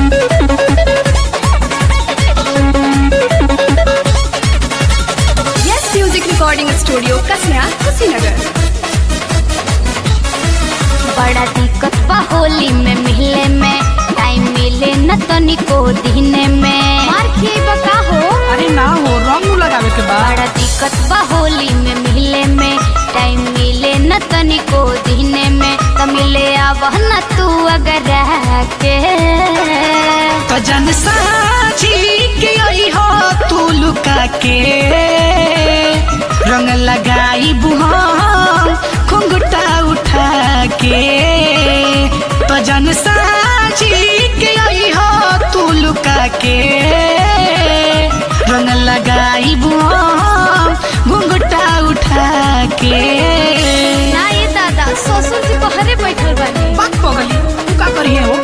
yes music recording studio कसना कुशीनगर बड़ा दिक्कत बा होली में मिले में टाइम मिले न तनिको दिने में मार खिएबा का हो अरे ना हो रंग लगावे के बाद बड़ा दिक्कत बा होली में मिले में टाइम मिले न तनिको दिने में त मिले आवह न तू अगर रह के तो जन साझी के आई हो तू लुका के रंग लगाई बुहाम घुंघटा उठा के तो जन साझी के आई हो तू लुका के रंग लगाई बुहाम घुंघटा उठा के ना ये दादा ससुर जी बहरे बैठल बानी बात पगली तू का करिए हो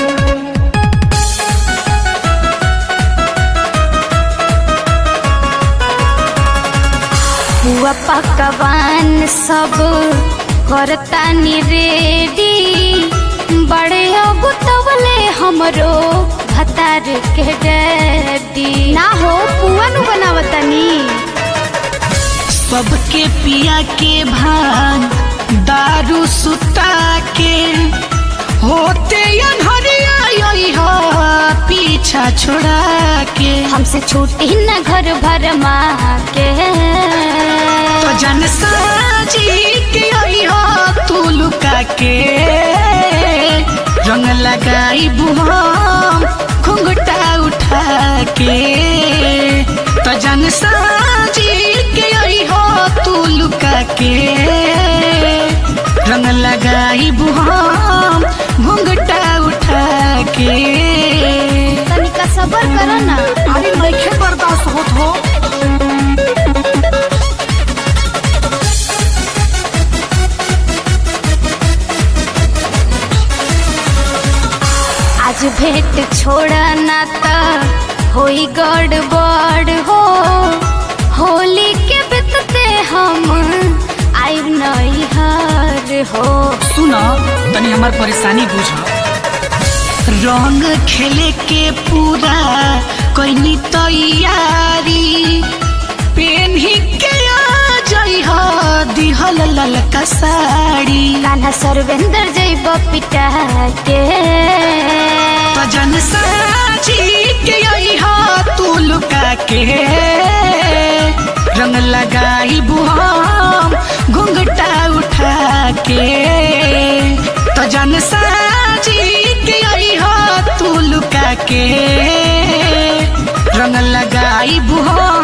हुआ पकवान सब करता नी रेडी बड़े अगुतवले हमरो भतार के डैडी ना हो पुआ नु बनावतानी सबके पिया के भान दारू सुता के होते अनहरिया यही हो पीछा छोड़ा के हमसे छूटी न घर भर माँ के तो जन साजी के यही हो तू लुका के रंग लगाई बुहाम घुंघटा उठा के तो जन साजी के यही हो तू लुका के रंग लगाई बुहाम घुंघटा उठा के तनिका सबर करो ना अरे नइखे बर्दाश्त होत हो आज भेंट छोड़ा ना त होई गड़बड़ हो होली के बितते हम आइब नहीं हार हो सुन तनी हमार परेशानी बुझ रंग खेले के पूरा कोई तैयारी पेन ही के आ जई हो दिहल ललका साड़ी कान्हा सर्वेंद्र जैब पिटा के भजन साजी के आई हो तू लुका के रंग लगाई बुहाम घुंघटा उठा के तो जन साजी के आई हो तू लुका के रंग लगाई बुहाम